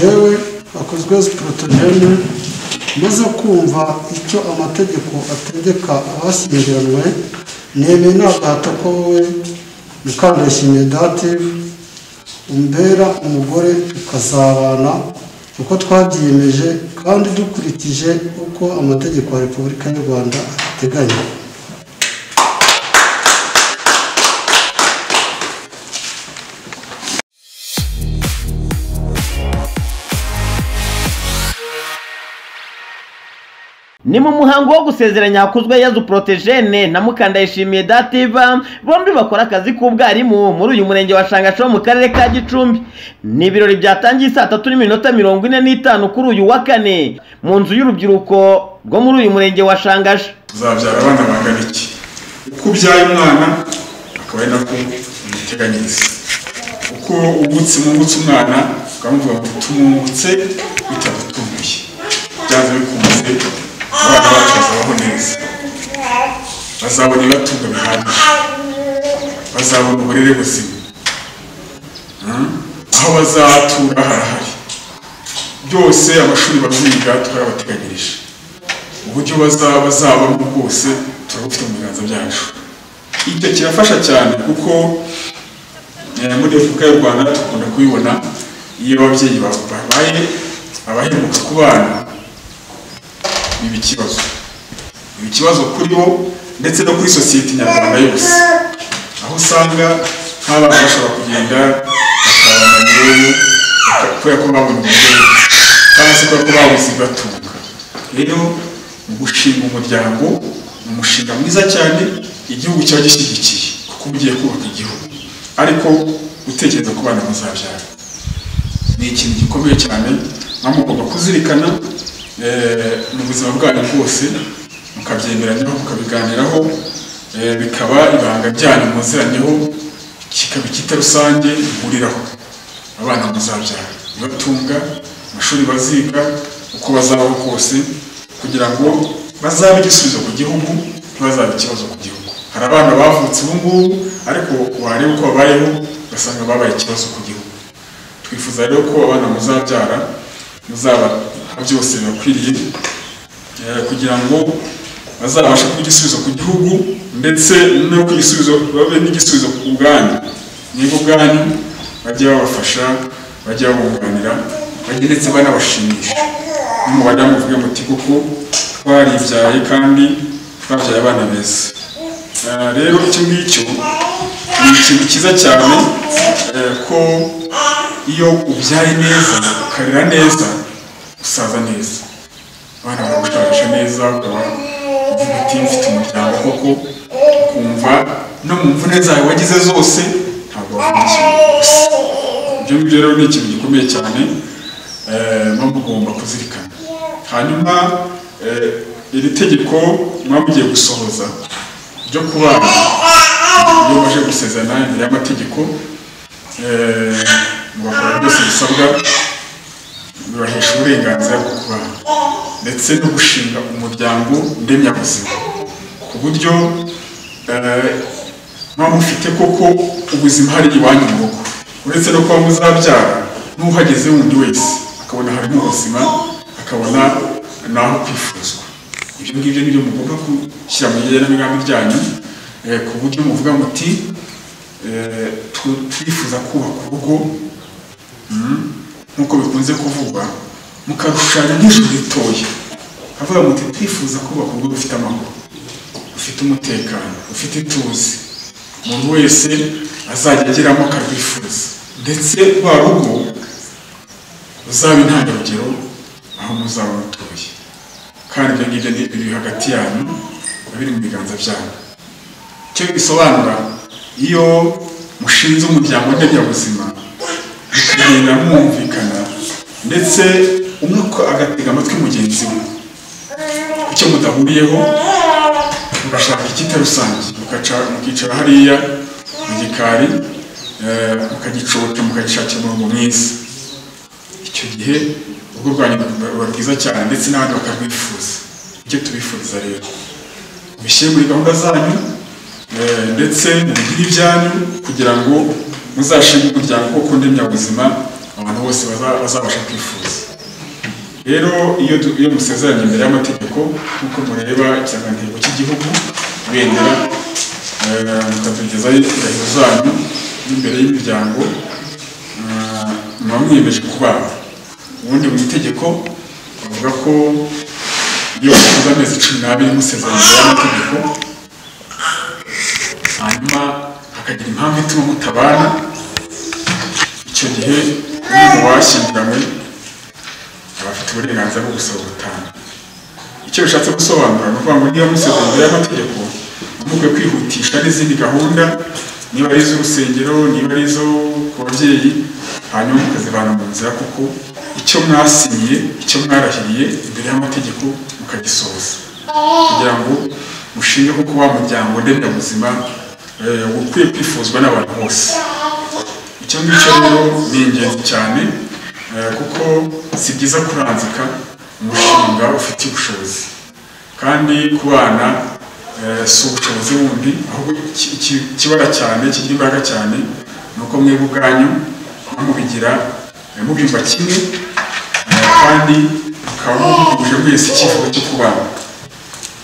yewe akozwe porotogene maze kumva icyo amategeko ategeka abashyingiranywe nemeye nagahata ko wowe mukandayishimiye dative umbera umugore tukazabana uko twabyiyemeje kandi dukurikije uko amategeko ya repubulika y'u rwanda abiteganya ni mu muhango wo gusezera nyakuzwe yazu porotejene na mukandayishimiye dativa bombi bakora akazi k'ubwarimu muri uyu murenge wa shangasha wo mu karere ka gicumbi ni ibirori byatangiye saa tatu n'iminota mirongo ine n'itanu kuri uyu wa kane mu nzu y'urubyiruko rwo muri uyu murenge wa shangasha uzabyara abana bangana iki uko ubyaye umwana akaba ari nako umuteganyiriza uko ugutse umwungutse umwana ukamuvuga ngo tumwungutse bitadutunguye byanze bikunze abana bacu bazabaho neza bazabona ibibatunga bihagije bazabona uburere buzima Hmm? aho bazatura harahari byose amashuri baziga twarabateganyirije uburyo bazaba bazabamo bwose turabufite mu biganza byacu icyo kirafasha cyane kuko eh, muri repubulika y'u rwanda dukunda kubibona iyo ababyeyi ba- babaye abahemuka ku bana biba ikibazo biba ikibazo kuri bo ndetse no kuri sosiyete nyarwanda yose aho usanga nk'abana bashobora kugenda bakabana ngewe kubera ko babonye umugore cyangwa se kubera ko babuze ibibatunga rero gushinga umuryango ni umushinga mwiza cyane igihugu kiba gishyigikiye kuko uba ugiye kubaka igihugu ariko gutekereza ku bana muzabyara ni ikintu gikomeye cyane nka mugomba kuzirikana eh, mu buzima bwanyu bwose mukabyemeranyiraho mukabiganiraho eh, bikaba ibanga ryanyu muziranyeho kikaba icyita rusange muhuriraho abana muzabyara bibatunga amashuri baziga uko bazabaho kose kugira ngo bazabe igisubizo ku gihugu ntibazabe ikibazo ku gihugu hari abana bavutse ubu ngubu ariko wareba uko babayeho ugasanga babaye ikibazo ku gihugu twifuza rero ko abana muzabyara muzabaha byose bibakwiriye eh, kugira ngo bazabashe kuba igisubizo ku gihugu ndetse no ku gisubizo babe n'igisubizo ku bwanyu niba ubwanyu bajya babafasha bajya babunganira bajya ndetse banabashimisha no mu badamu muvuge muti kuko twaribyaye kandi twabyaye abana beza Eh, rero icyo ngicyo ni ikintu cyiza cyane eh, ko iyo ubyaye neza ukarera neza usaza neza abana baragushakisha neza ukaba uvuga ati mfite umuryango koko ukumva no mu mvune zawe wagize zose ntabwo wavunikiwe gusa ibyo ngibyo rero ni ikintu gikomeye cyane eh, muba mugomba kuzirikana hanyuma eh, iri tegeko muba mugiye gusohoza ryo kubana iyo baje gusezerana imbere y'amategeko eh, mugakora byose bisabwa bibahesha uburenganzira bwo kubana ndetse no gushinga umuryango ndemyabuzima ku buryo eh, muba mufite koko ubuzima hari iwanyu mu rugo uretse no kuba muzabyara n'uhageze wundi wese akabona harimo ubuzima akabona n'aho kwifuzwa ibyo ngibyo ni byo mugomba gushyira mu igenamigambi ryanyu eh, ku buryo muvuga muti eh, tu- turifuza kubaka urugo mm, nk'uko bikunze kuvugwa mukarushushanya nk'ijuru ritoya havuga muti turifuza kubaka urugo rufite amahoro rufite umutekano rufite ituze umuntu wese azajya ageramo akarwifuza ndetse rwa rugo ruzabe intangarugero aho muzaba mutuye kandi ibyo ngibyo ni biri hagati yanyu biba biri mu biganza byanyu icyo bisobanura iyo mushinze umuryango ndemyabuzima bikagenda mwumvikana ndetse umwe ko agatega amatwi mugenzi we icyo mudahuriyeho mugashaka icyita rusange mukaca- mukicara hariya mu gikari eh, mukagicoka mukagishakira umurongo mwiza icyo gihe urugo rwanyu ruba rwiza cyane ndetse n'abandi bakarwifuza icyo tubifuriza rero mubishyire muri gahunda zanyu eh, ndetse mubigire ibyanyu kugira ngo muzashinge umuryango wo kundemyabuzima abantu bose baza- bazabasha kwifuza rero iyo du- iyo musezeranye imbere y'amategeko nk'uko mureba ikirangantego cy'igihugu ibendera eh, mukatugezaho indahiro zanyu n'imbere y'imiryango eh, muba mwiyemeje kubana ubundi mu itegeko bavuga ko iyo bakoze amezi cumi n'abiri musezeranye imbere y'amategeko hanyuma hakagira impamvu ituma mutabana icyo gihe iyo washyingiranywe aba afite uburenganzira bwo gusaba ubutane icyo bishatse gusobanura ni ukuvuga ngo niba musabye imbere y'amategeko mukwiye kwihutisha n'izindi gahunda niba ari iz'urusengero niba ari izo ku babyeyi hanyuma mukazivana mu nzira kuko icyo mwasinyiye icyo mwarahiriye imbere y'amategeko mukagisohoza kugira ngo mushinge kuko wa muryango ndemyabuzima eh, ukwiye kwifuzwa n'abantu bose icyo ngicyo rero ni ingenzi cyane eh, kuko si byiza kuranzika umushinga ufite ubushobozi kandi kubana eh, si ubushobozi bundi ahubwo iki- iki- ikibara cyane kigira imbaraga cyane ni uko mwebwe ubwanyu mubigira eh, mubyumva kimwe eh, kandi mukaba muhuje mwese icyifuzo cyo kubana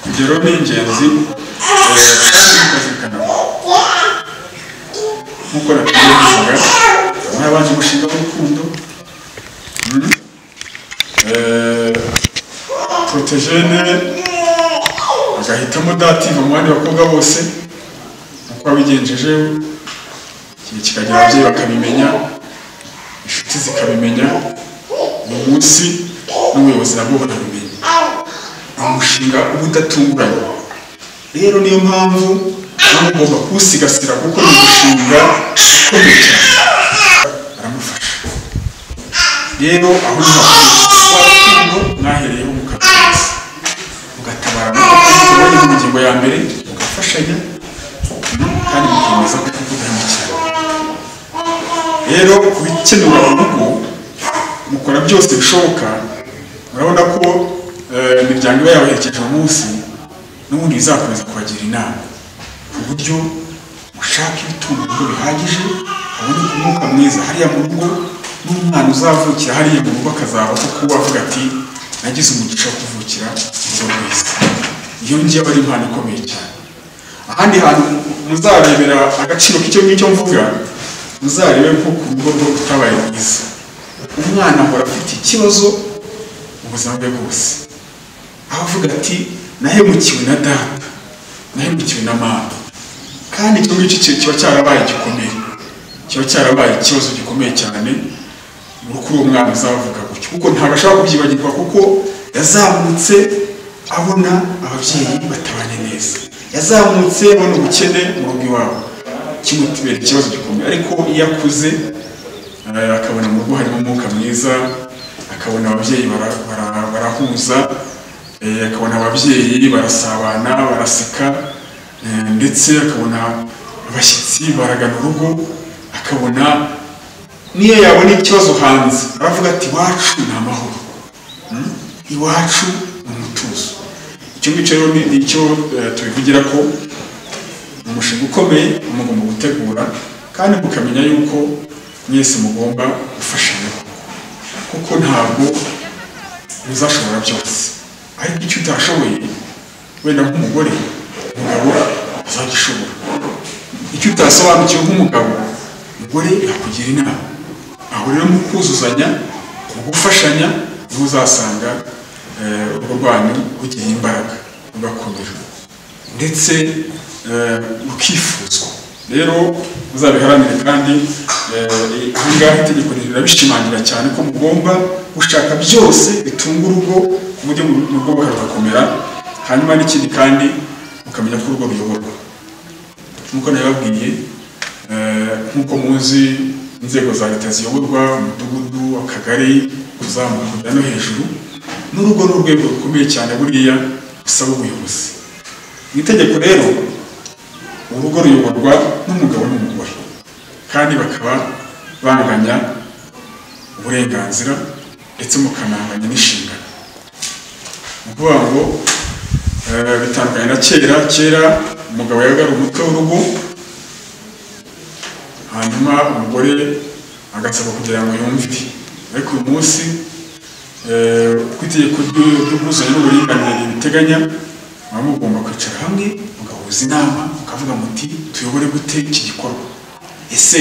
ibyo rero ni ingenzi eh, kandi mukazirikana nk'uko natangiye kuvuga mwabanje umushinga w'urukundo Mm. Eh, protejene agahitamo dativa mu bandi bakobwa bose uko wabigenjeje igihe kikagera ababyeyi bakabimenya inshuti zikabimenya mu munsi n'ubuyobozi nabwo barabimenya ni umushinga uba udatunguranye rero niyo mpamvu nawe ugomba kuwusigasira kuko ni umushinga ukomeye cyane aramufasha rero aho niho warukundo mwahereyeho mukakomeza mugatabarana kuko uba mu ngingo ya mbere mugafashanya kandi mukemeza ko kudahemukira rero ku bikenewe mu rugo mukora byose bishoboka murabona ko eh, imiryango iba yabaherekeje umunsi n'ubundi bizakomeza kubagira inama ku buryo ushaka ibitunga urugo bihagije haboneka umwuka mwiza hariya mu rugo n'umwana uzavukira hariya mu rugo akazaba kuko uba avuga ati nagize umugisha wo kuvukira mu rugo rwiza iyo ngiyo aba ari impano ikomeye cyane ahandi hantu muzarebera agaciro k'icyo ngicyo mvuga muzarebe ko ku rugo rwo rutabaye rwiza umwana ahora afite ikibazo mu buzima bwe bwose aho avuga ati nahemukiwe na data nahemukiwe na mama kandi icyo ngicyo ki- kiba cyarabaye gikomeye kiba cyarabaye ikibazo gikomeye cyane ni uko uwo mwana uzavuga gutyo kuko ntabwo ashobora kubyibagirwa kuko yazamutse abona ababyeyi batabanye neza yazamutse abona ubukene mu rugo iwabo kimutibera ikibazo gikomeye ariko iyo akuze eh, akabona mu rugo harimo umwuka mwiza akabona ababyeyi bara- bara- barahuza eh, akabona ababyeyi barasabana baraseka eh, ndetse akabona abashyitsi baragana urugo akabona niyo yabona ikibazo hanze aravuga ati iwacu ni amahoro Mm? iwacu ni umutuzo icyo ngicyo rero ni icyo tubivugira ko ni umushinga ukomeye mugomba gutegura kandi mukamenya yuko mwese mugomba gufashanya kuko ntabwo muzashobora byose ariko icyo utashoboye wenda nk'umugore umugabo azagishobora icyo utasobanukiwe nk'umugabo umugore yakugira inama aho rero mu kuzuzanya mu gufashanya niho uzasanga eh, urugo rwanyu rugira imbaraga rugakomera ndetse eh, rukifuzwa rero muzabiharanire kandi eh, ahangaha itegeko rirabishimangira cyane ko mugomba gushaka byose bitunga urugo ku buryo mu rugo rugakomera hanyuma n'ikindi kandi mukamenya ko urugo ruyoborwa nk'uko nabibabwiye eh, nk'uko muzi inzego za leta ziyoborwa umudugudu akagari kuzamuka kujya no hejuru n'urugo ni urwego rukomeye cyane buriya busaba ubuyobozi mu itegeko rero urugo ruyoborwa n'umugabo n'umugore kandi bakaba banganya uburenganzira ndetse mukananganya n'inshingano ni ukuvuga ngo eh, bitandukanye na kera kera umugabo yagaga umutwe w'urugo hanyuma umugore agasabwa kugira ngo yumve ariko uyu munsi eh, uko itegeko ry'u- ry'ubwuzuzanye n'uburinganire ribiteganya muba mugomba kwicara hamwe mugahuza inama mukavuga muti tuyobore gute iki gikorwa ese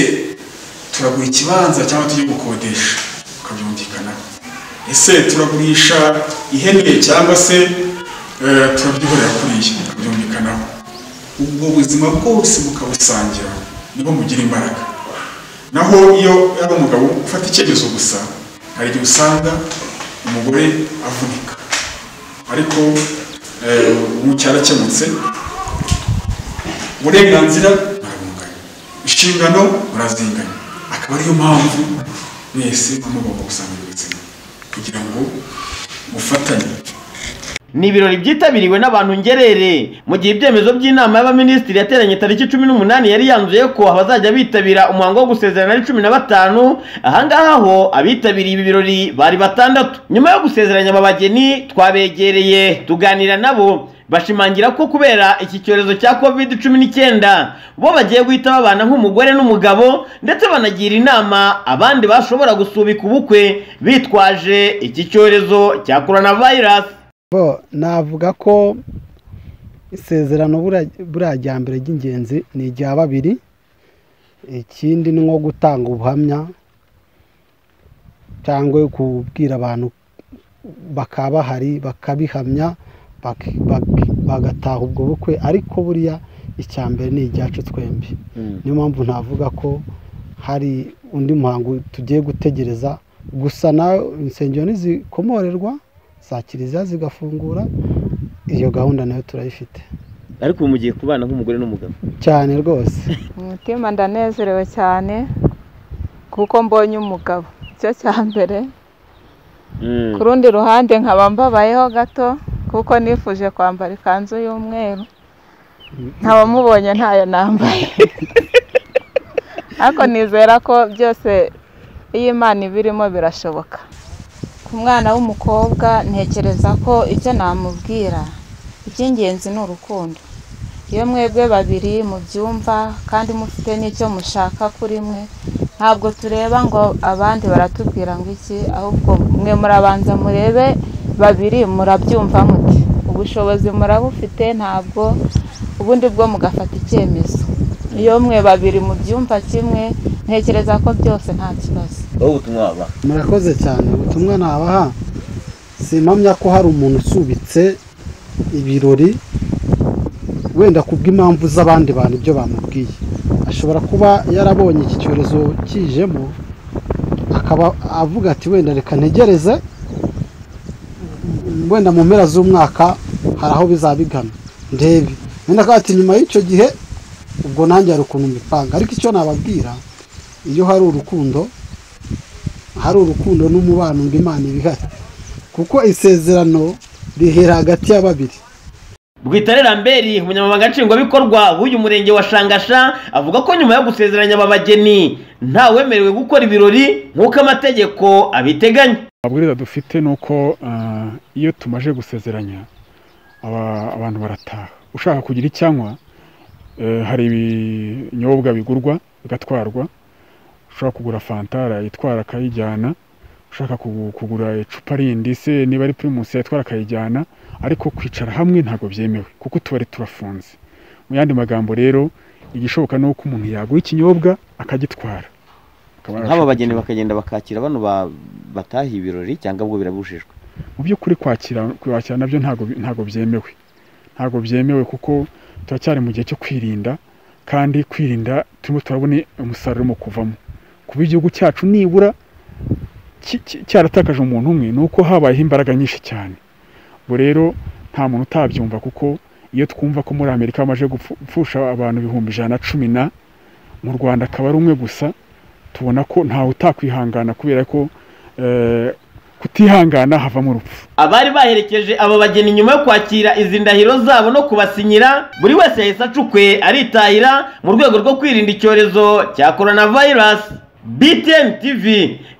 turagura ikibanza cyangwa tujye gukodesha tukabyumvikanaho ese turagurisha ihene cyangwa se eh, turabyihorera kuriya tukabyumvikanaho ubwo buzima bwose mukabusangira niho mugira imbaraga naho iyo ari umugabo ufata icyemezo gusa hari igihe usanga umugore avunika ariko eh, ubu cyarakemutse uburenganzira burabungana inshingano burazingana akaba ariyo mpamvu mwese mugomba gusangira ubuzima kugira ngo mufatanye ni ibirori byitabiriwe n'abantu ngerere mu gihe ibyemezo by'inama y'abaminisitiri yateranye tariki cumi n'umunani yari yanzuye ko abazajya bitabira umuhango wo gusezerana ari cumi na batanu ahangaha ho abitabiriye ibi birori bari batandatu nyuma yo gusezeranya aba bageni twabegereye tuganira nabo bashimangira ko kubera iki cyorezo cya covid cumi n'icyenda bo bagiye guhita babana nk'umugore n'umugabo ndetse banagira inama abandi bashobora gusubika ubukwe bitwaje iki cyorezo cya coronavirus bo navuga ko isezerano buriya- buriya rya mbere ry'ingenzi ni irya babiri ikindi ni nko gutanga ubuhamya cyangwa kubwira abantu bakaba bahari bakabihamya bak- bak- bagataha ubwo bukwe ariko buriya icya mbere ni iryacu twembi niyo mpamvu navuga ko hari undi muhango tugiye gutegereza gusa nawe insengero ntizikomorerwa za kiliziya zigafungura iyo gahunda nayo turayifite ariko ubu mugiye kubana nk'umugore n'umugabo cyane rwose umutima ndanezerewe cyane kuko mbonye umugabo icyo cya mbere ku rundi ruhande nkaba mbabayeho gato kuko nifuje kwambara ikanzu y'umweru nkaba mubonye ntayo nambaye ariko nizera ko byose iyo imana ibirimo birashoboka ku mwana w'umukobwa ntekereza ko icyo namubwira icy'ingenzi ni urukundo iyo mwebwe babiri mubyumva kandi mufite n'icyo mushaka kuri mwe ntabwo tureba ngo abandi baratubwira ngo iki ahubwo mwe murabanza murebe babiri murabyumva muti ubushobozi murabufite ntabwo ubundi bwo mugafata icyemezo iyo mwe babiri mubyumva kimwe ntekereza ko byose nta kibazo wowe ubutumwa wabaha murakoze cyane ubutumwa nabaha simpamya ko hari umuntu usubitse ibirori wenda ku bw'impamvu z'abandi bantu ibyo bamubwiye ashobora kuba yarabonye iki cyorezo kijemo akaba avuga ati wenda reka ntegereze wenda mu mpera z'umwaka hari aho bizaba bigana ndebe wenda akaba ati nyuma y'icyo gihe ubwo nanjye hari ukuntu mbipanga ariko icyo nababwira iyo hari urukundo hari urukundo n'umubano ngo Imana ibihari kuko isezerano rihera hagati ya babiri bwitare lambert umunyamabanga nshingwabikorwa w'uyu murenge wa shangasha avuga ko nyuma yo gusezeranya aba bageni ntawemerewe gukora ibirori nk'uko amategeko abiteganya amabwiriza dufite ni uko ah, iyo tumaje gusezeranya aba- abantu barataha ushaka kugira icyanywa eh, hari ibinyobwa bigurwa bigatwarwa ushaka kugura fanta arayitwara akayijyana ushaka kugu- kugura icupa rindi se niba ari pirimusi yayitwara akayijyana ariko kwicara hamwe ntabwo byemewe kuko utubari turafunze mu yandi magambo rero igishoboka ni uko umuntu yagura ikinyobwa akagitwara Akaba nk'aba bageni bakagenda bakakira bano ba- bataha ibirori cyangwa ubwo birabujijwe mu by'ukuri kwakira kwakira nabyo ntabwo bi- ntabwo byemewe ntabwo byemewe kuko turacyari mu gihe cyo kwirinda kandi kwirinda turimo turabona umusaruro urimo kuvamo kuba igihugu cyacu nibura ki- ki- cyaratakaje umuntu umwe ni uko habayeho imbaraga nyinshi cyane ubwo rero nta muntu utabyumva kuko iyo twumva ko muri amerika bamaze gupfu- gupfusha abantu ibihumbi ijana na cumi na mu rwanda akaba ari umwe gusa tubona ko ntawe utakwihangana kubera ko eh, kutihangana havamo urupfu abari baherekeje aba bageni nyuma yo kwakira izi ndahiro zabo no kubasinyira buri wese yahise acukwe aritahira mu rwego rwo kwirinda icyorezo cya coronavirus btn tv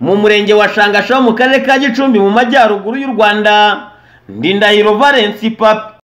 mu murenge wa shangasha wo mu karere ka gicumbi mu majyaruguru y'u rwanda ndindahiro valence papi